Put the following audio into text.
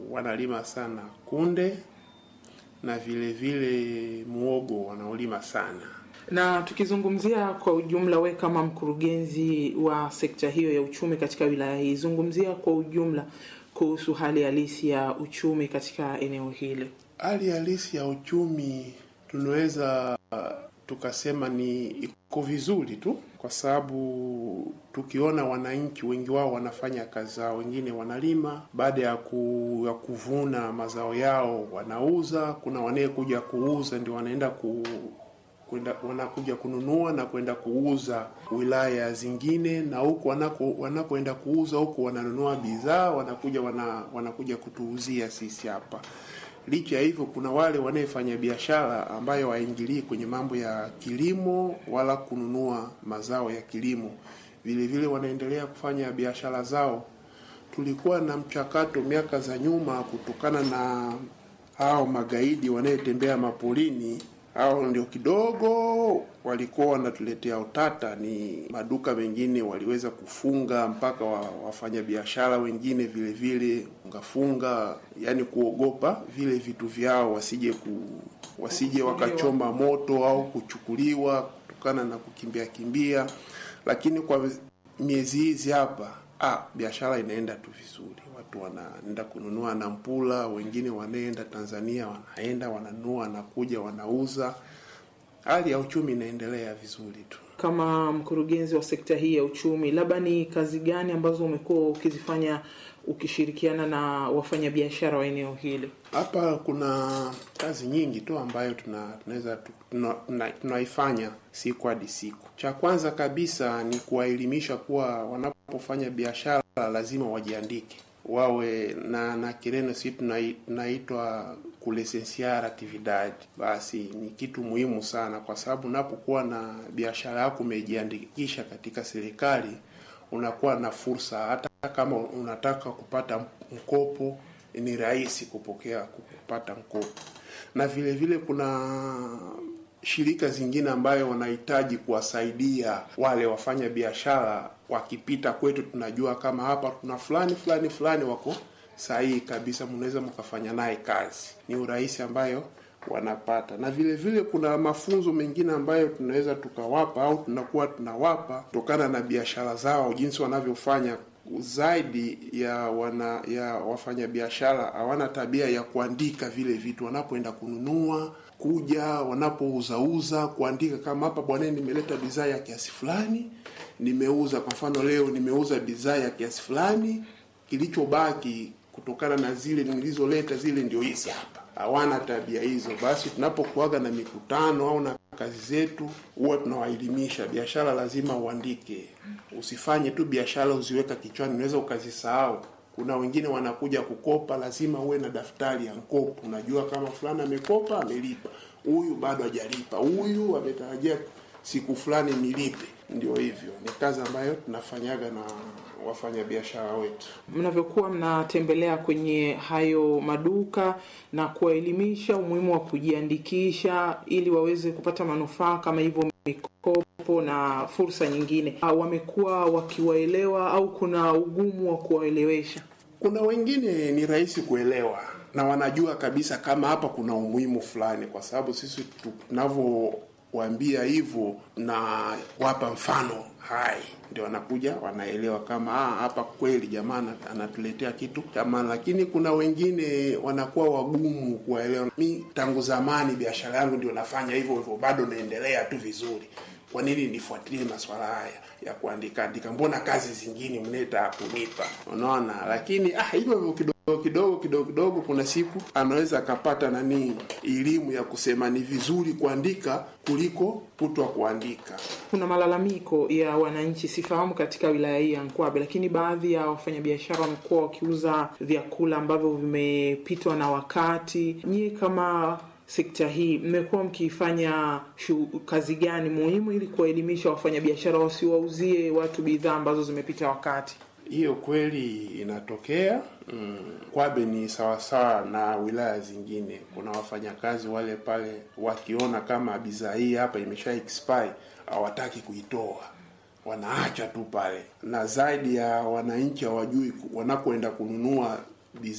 wanalima sana kunde na vile vile muogo wanaolima sana. Na tukizungumzia kwa ujumla, we kama mkurugenzi wa sekta hiyo ya uchumi katika wilaya hii, zungumzia kwa ujumla kuhusu hali halisi ya uchumi katika eneo hili. Hali halisi ya uchumi tunaweza tukasema ni iko vizuri tu, kwa sababu tukiona wananchi wengi wao wanafanya kazi zao, wengine wanalima, baada ya, ku, ya kuvuna mazao yao wanauza. Kuna wanayekuja kuuza ndio wanaenda ku kwenda wanakuja kununua na kwenda kuuza wilaya zingine, na huku wanako wanakoenda kuuza huku wananunua bidhaa, wanakuja wana, wanakuja kutuuzia sisi hapa. Licha ya hivyo, kuna wale wanayefanya biashara ambayo waingilii kwenye mambo ya kilimo wala kununua mazao ya kilimo, vile vile wanaendelea kufanya biashara zao. Tulikuwa na mchakato miaka za nyuma, kutokana na hao magaidi wanayetembea mapolini hao ndio kidogo walikuwa wanatuletea utata. Ni maduka mengine waliweza kufunga mpaka wa, wafanyabiashara wengine vile vile ngafunga, yani kuogopa vile vitu vyao wasije ku, wasije wakachoma moto au kuchukuliwa kutokana na kukimbia kimbia, lakini kwa miezi hizi hapa ah, biashara inaenda tu vizuri watu wanaenda kununua nampula, wengine wanaenda Tanzania, wanaenda wananunua, wanakuja wanauza. Hali ya uchumi inaendelea vizuri tu. Kama mkurugenzi wa sekta hii ya uchumi, labda ni kazi gani ambazo umekuwa ukizifanya ukishirikiana na wafanyabiashara wa eneo hili? Hapa kuna kazi nyingi tu ambayo tuna tunaweza tunaifanya tuna siku hadi siku. Cha kwanza kabisa ni kuwaelimisha kuwa wanapofanya biashara lazima wajiandike wawe na na kireno si tunaitwa kulisensiar actividad. Basi ni kitu muhimu sana, kwa sababu unapokuwa na biashara yako umejiandikisha katika serikali, unakuwa na fursa. Hata kama unataka kupata mkopo, ni rahisi kupokea kupata mkopo, na vile vile kuna shirika zingine ambayo wanahitaji kuwasaidia wale wafanya biashara wakipita kwetu, tunajua kama hapa kuna fulani fulani fulani wako sahihi kabisa, mnaweza mkafanya naye kazi. Ni urahisi ambayo wanapata, na vile vile kuna mafunzo mengine ambayo tunaweza tukawapa au tunakuwa tunawapa kutokana na biashara zao, jinsi wanavyofanya zaidi ya wana ya wafanyabiashara hawana tabia ya kuandika vile vitu wanapoenda kununua kuja wanapouzauza kuandika kama hapa, bwana, nimeleta bidhaa ya kiasi fulani, nimeuza. Kwa mfano leo nimeuza bidhaa ya kiasi fulani, kilichobaki kutokana na zile nilizoleta zile ndio hizi hapa. Hawana tabia hizo. Basi tunapokuaga na mikutano au na kazi zetu, huwa tunawaelimisha biashara lazima uandike, usifanye tu biashara uziweka kichwani, unaweza ukazisahau. Kuna wengine wanakuja kukopa, lazima uwe na daftari ya mkopo. Unajua kama fulani amekopa, amelipa, huyu bado hajalipa, huyu ametarajia siku fulani nilipe. Ndio hivyo, ni kazi ambayo tunafanyaga na wafanyabiashara wetu. Mnavyokuwa mnatembelea kwenye hayo maduka na kuwaelimisha umuhimu wa kujiandikisha ili waweze kupata manufaa kama hivyo mikopo na fursa nyingine, wamekuwa wakiwaelewa au kuna ugumu wa kuwaelewesha? Kuna wengine ni rahisi kuelewa na wanajua kabisa kama hapa kuna umuhimu fulani, kwa sababu sisi tunavyowaambia hivyo na wapa mfano hai, ndio wanakuja wanaelewa kama ah, hapa kweli jamaa anatuletea kitu cha maana. Lakini kuna wengine wanakuwa wagumu kuwaelewa. Mi tangu zamani biashara yangu ndio nafanya hivyo hivyo, bado naendelea tu vizuri kwa nini nifuatilie masuala haya ya kuandika andika? Mbona kazi zingine mneta kunipa? Unaona, lakini ah, hivyo hivyo kidogo kidogo kidogo kidogo, kuna siku anaweza akapata nani elimu ya kusema ni vizuri kuandika kuliko kutwa kuandika. Kuna malalamiko ya wananchi, sifahamu katika wilaya hii ya Nkwabe, lakini baadhi ya wafanyabiashara wamekuwa wakiuza vyakula ambavyo vimepitwa na wakati. Nyie kama sekta hii mmekuwa mkifanya kazi gani muhimu ili kuwaelimisha wafanyabiashara wasiwauzie watu bidhaa ambazo zimepita wakati? Hiyo kweli inatokea. Mm, Kwabe ni sawasawa na wilaya zingine. Kuna wafanyakazi wale pale wakiona kama bidhaa hii hapa imesha expire hawataki kuitoa, wanaacha tu pale, na zaidi ya wananchi hawajui wanapoenda kununua